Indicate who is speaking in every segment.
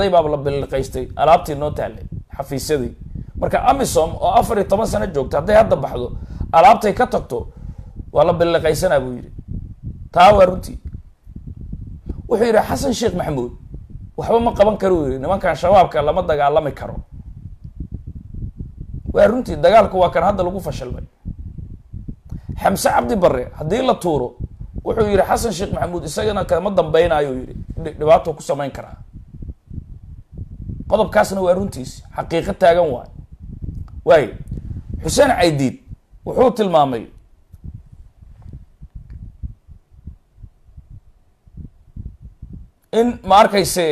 Speaker 1: dhacday baaba la biliqaystay alaabtii noo taallay xafiisyadii marka amisom oo afar iyo toban sano joogta hadday hadda baxdo alaabtay ka tagto waa la biliqaysanaa buu yidhi taa waa runtii wuxuu yidhi xasan sheekh maxamuud waxba ma qaban karo uu yidhi nimankan shabaabka lama dagaalami karo waa runtii dagaalku waa kan hadda lagu fashilmay xamse cabdi barre haddii la tuuro wuxuu yidhi xasan sheekh maxamuud isagana kama dambeynaayo yidhi dhibaato ku samayn karaa qodobkaasna waa runtiis xaqiiqo taagan waay waayo xuseen caydiid wuxuu tilmaamay in ma arkayse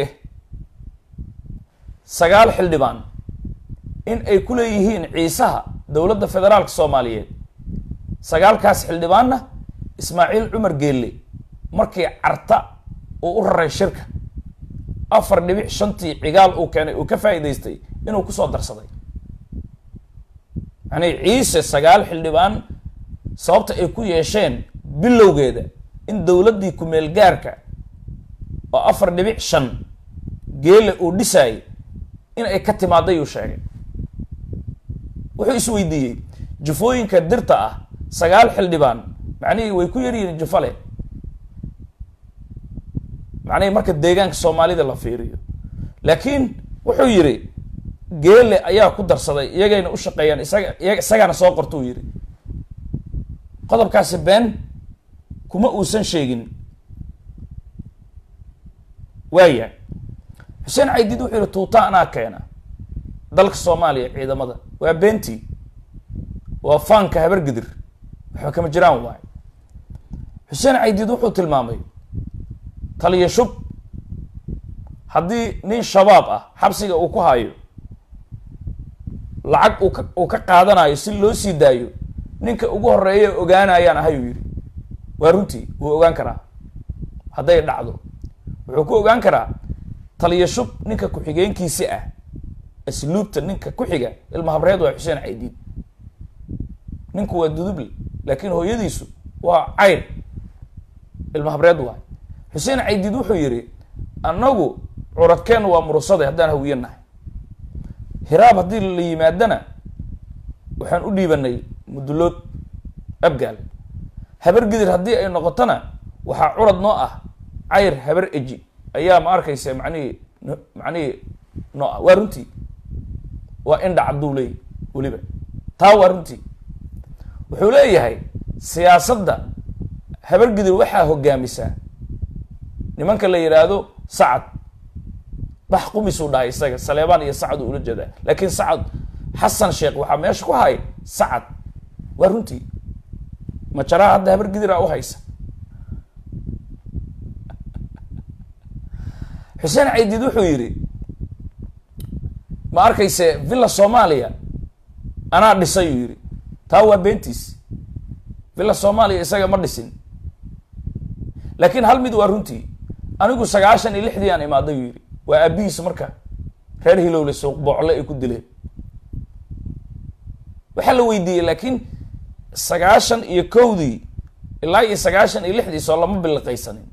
Speaker 1: sagaal xildhibaan in ay ku leeyihiin ciisaha dowladda federaalka soomaaliyeed sagaalkaas xildhibaanna ismaaciil cumar geelle markii carta uu u raray shirka afar dhibic shantii cigaal uu keenay uu ka faa'iidaystay inuu kusoo darsaday yacnii ciise sagaal xildhibaan sababta ay ku yeesheen bilowgeeda in dowladdii ku-meel gaarka oo afar dhibic shan geele uu dhisaayay in ay ka timaaday uu sheegay wuxuu isweydiiyey jufooyinka dirta ah sagaal xildhibaan macnihii way ku yaryihiin jufale macnihii marka deegaanka soomaalida la fiiriyo laakiin wuxuu yidhi geele ayaa ku darsaday iyagayna u shaqeeyaan isaga iyaga isagaana soo qortuu yidhi qodobkaasi been kuma uusan sheegin waaya xuseen caydiid wuxuu yihi tuuta anaa keena dalka soomaaliya ciidamada waa beentii waa faanka habargidir waxba kama jiraan waay xuseen caydiid wuxuu tilmaamay taliya shub haddii nin shabaab ah xabsiga uu ku hayo lacag uu ka uu ka qaadanayo si loo sii daayo ninka ugu horeeya ogaanayaan ahayuu yidhi waa runtii wuu ogaan karaa hadday dhacdo wuxuu ku ogaan karaa taliya shub ninka ku-xigeenkiisi ah asluubta ninka ku xiga ilma habreed waa xuseen caydiid ninku waa duduble laakiin hooyadiisu waa cayr ilma habreed waay xuseen caydiid wuxuu yidhi annagu curadkeenna waa murusade haddaan hawiye nahay hiraab haddii la yimaadana waxaan u dhiibanay mudulood abgaal habar gidir haddii ay noqotona waxaa curad noo ah cayr habar eji ayaa ma arkaysa macnihii macnihii noo ah waa runtii waa indha cadduu leeyahy weliba taa waa runtii wuxuu leeyahay siyaasadda habar gidir waxaa hogaamisaa nimanka la yidhaahdo sacad bax qumisuu dhahay isaga saleebaan iyo sacad uu ula jeedaa laakiin sacad xasan sheekh waxaa meesha ku hay sacad waa runtii majaraha hadda habar gidiraa u haysa xuseen caydiid wuxuu yidhi ma arkayse villa soomaaliya anaa dhisay uu yidhi taa waa beentiis villa soomaaliya isaga ma dhisin laakiin hal mid waa runtii anigu sagaashan iyo lixdii aan imaaday uu yidhi waa aabihiis marka reer hilowle suuq boocle ay ku dileen waxaa la weydiiyey laakiin sagaashan iyo kowdii ilaa iyo sagaashan iyo lixdii soo lama biliqaysanin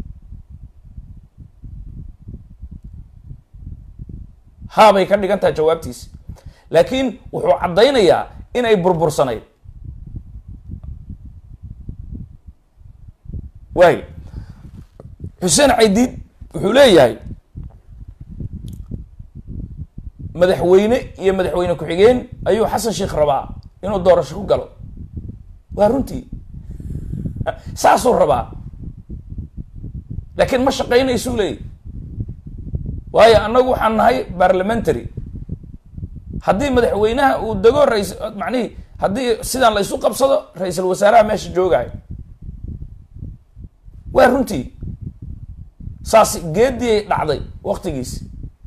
Speaker 1: haabay ka dhigan tahay jawaabtiisi laakiin wuxuu caddaynayaa inay burbursanayd waay xuseen caydiid wuxuu leeyahay madaxweyne iyo madaxweyne ku-xigeen ayuu xasan sheekh rabaa inuu doorasho ku galo waa runtii saasuu rabaa laakiin ma shaqaynaysuu leeyay waayo annagu waxaan nahay parliamentary haddii madaxweynaha uu dego rais macnihii haddii sidaan la isu qabsado ra-iisul wasaaraha meesha joogayo waa runtii saas geediyay dhacday waktigiisi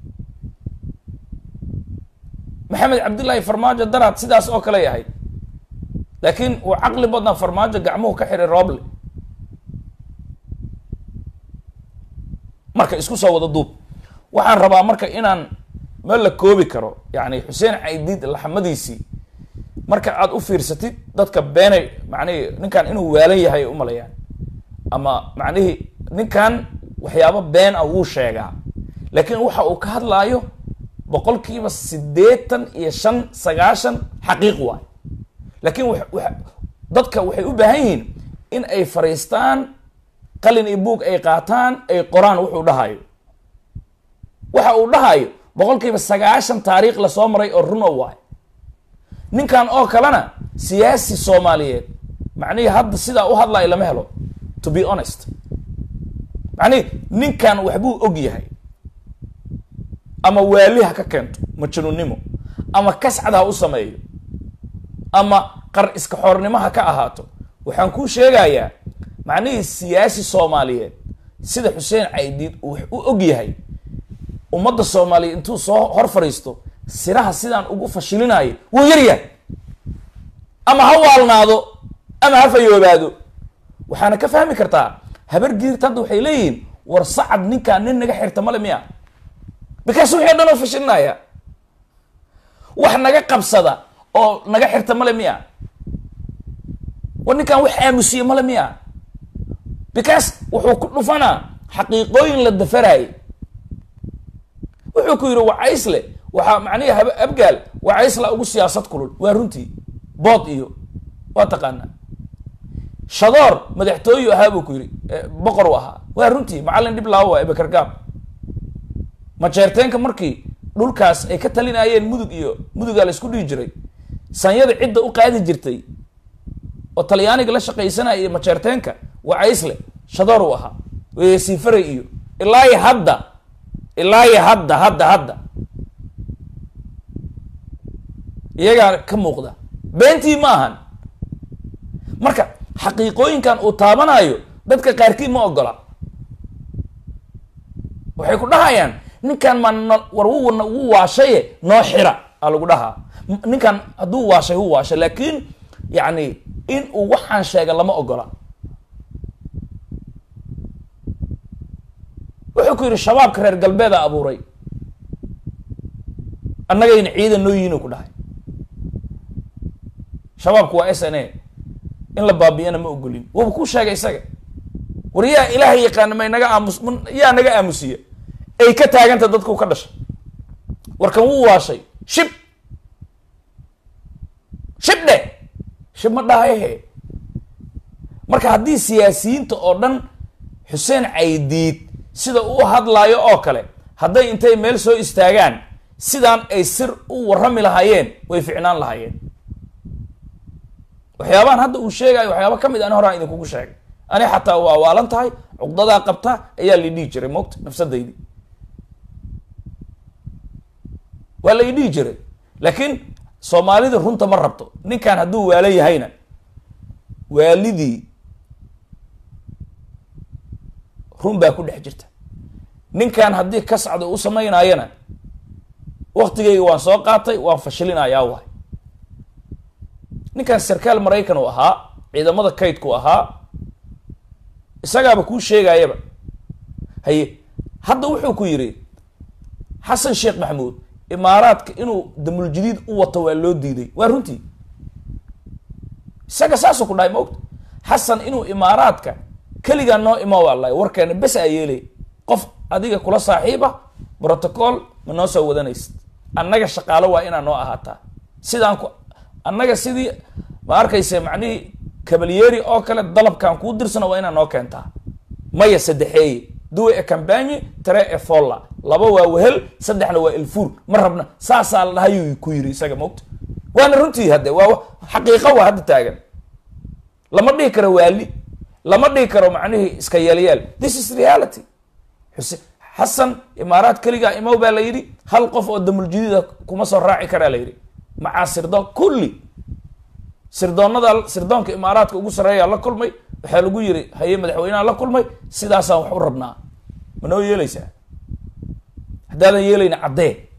Speaker 1: maxamed cabdillaahi farmaajo daraad sidaas oo kale yahay laakiin uu caqli badna farmaajo gacmuhu ka xiray rooble marka isku soo wada duub waxaan rabaa marka inaan ma la koobi karo yani xuseen caydiid laxmadiisii marka aad u fiirsatid dadka beenay macnihii ninkan inuu waalan yahay ay umalayaan ama macnihii ninkan waxyaabo been ah wuu sheegaa laakiin waxa uu ka hadlaayo boqolkiiba siddeetan iyo shan sagaashan xaqiiq waay laakiin dadka waxay u baahan yihiin in ay fariistaan qalin iyo buug ay qaataan ay qoraan wuxuu dhahayo waxa uu dhahayo boqolkiiba sagaashan taariikh lasoo maray oo runo waay ninkan oo kalena siyaasi soomaaliyeed macnihii hadda sidaa u hadlayo lama helo to be honest macnihi ninkan waxbuu og yahay ama waali ha ka keento majnuunnimo ama kascad ha u sameeyo ama qar iska xoornimo ha ka ahaato waxaan kuu sheegayaa macnihii siyaasi soomaaliyeed sida xuseen caydiid uu wax u og yahay ummadda soomaaliyeed intuu soo hor fadhiisto siraha sidaan ugu fashilinayo wuu yar yahay ama ha waalnaado ama ha fayoobaado waxaana ka fahmi kartaa habar giirta hadda waxay leeyihiin war sacad ninkaan nin naga xirta male miya bikaas wixii o dhan oo fashilinaya wax naga qabsada oo naga xirta male miya war ninkaan wax aamusiye male miya bikaas wuxuu ku dhufanaa xaqiiqooyin la dafaraayay wuxuu ku yidhi wacaysle waxaa macnihi hab abgaal wacaysla ugu siyaasad kulul waa runtii bood iyo waa taqaanaa shadoor madaxtooyu ahaa buu ku yidhi boqor u ahaa waa runtii macallin dhib laawo waa ebekargaab majeerteenka markii dhulkaas ay ka talinayeen mudug iyo mudugaa la isku dhihi jiray sanyada cidda u qaadi jirtay oo talyaaniga la shaqaysanaya iyo majeerteenka wacaysle shadoor u ahaa wesifaray iyo ilaahi hadda ilaahi hadda hadda hadda iyagaa ka muuqda beentii ma ahan marka xaqiiqooyinkan uu taabanayo dadka qaarkii ma ogola waxay ku dhahayaan ninkan ma no war wu wuu waashaye noo xira aa lagu dhahaa ninkan hadduu waashay hu waashay laakiin yacni in uu waxaan sheega lama ogola wuxuu ku yidhi shabaabka reer galbeeda abuuray annagayna ciidan noo yihiin ku dhahay shabaabku waa s n a in la baabiyana ma ogolin wuuba ku sheegay isaga war yaa ilaahay yaqaana may naga aamus yaa naga aamusiya ay ka taaganta dadku ka dhashay warkan wuu waashay shib shib dhe shib ma dhahahe marka haddii siyaasiyiinta oo dhan xuseen caydiid sida uu hadlaayo oo kale hadday intay meel soo istaagaan sidaan ay sir u warrami lahaayeen way ficnaan lahaayeen waxyaabahan hadda uu sheegayo waxyaaba ka mid ani horaan idinkugu sheegay ani xataa waa waalan tahay cuqdadaa qabta ayaa la dhihi jiray moogta nafsadaydi waa la idhihi jiray laakiin soomaalida runta ma rabto ninkan hadduu waalo yahayna waalidii run baa ku dhex jirta ninkan haddii kascda u samaynaayana waktigayga waan soo qaatay waan fashilinayaa waay ninkan sarkaal maraykan uu ahaa ciidamada kaydku ahaa isagaaba kuu sheegayaba haye hadda wuxuu ku yidhi xasan sheekh maxamuud imaaraadka inuu damuljadiid u wato waa loo diiday waa runtii isaga saasuu ku dhahay maogta xasan inuu imaaraadka keligaa noo ima waalaay warkeena bes aa yeelay qof adiga kula saaxiiba protocol ma noo soo wadanaysid annaga shaqaalo waa inaa noo ahaataa sidaan ku annaga sidii ma arkayse macnihii kabalyeeri oo kale dalabkan kuu dirsana waa inaa noo keentaa maya saddexeeye duwe e cambanye tare e folla laba waa wehel saddexna waa ilfuur ma rabna saasaa la dhahayuu ku yiri isaga mogta waana runtii hadde waa xaqiiqa waa hadda taagan lama dhihi karo waali lama dhihi karo macnihii iska yeelyeel this is reality xuse xasan imaaraad keligaa imow baa la yidhi hal qof oo damuljadiida kuma soo raaci karaa la yidhi macaa sirdoon kulli sirdoonada sirdoonka imaaraadka ugu sarreeyaa la kulmay waxaa lagu yiri haye madaxweyneha la kulmay sidaasaan wax u rabnaa ma noo yeelaysaa haddaadan yeelayna caddee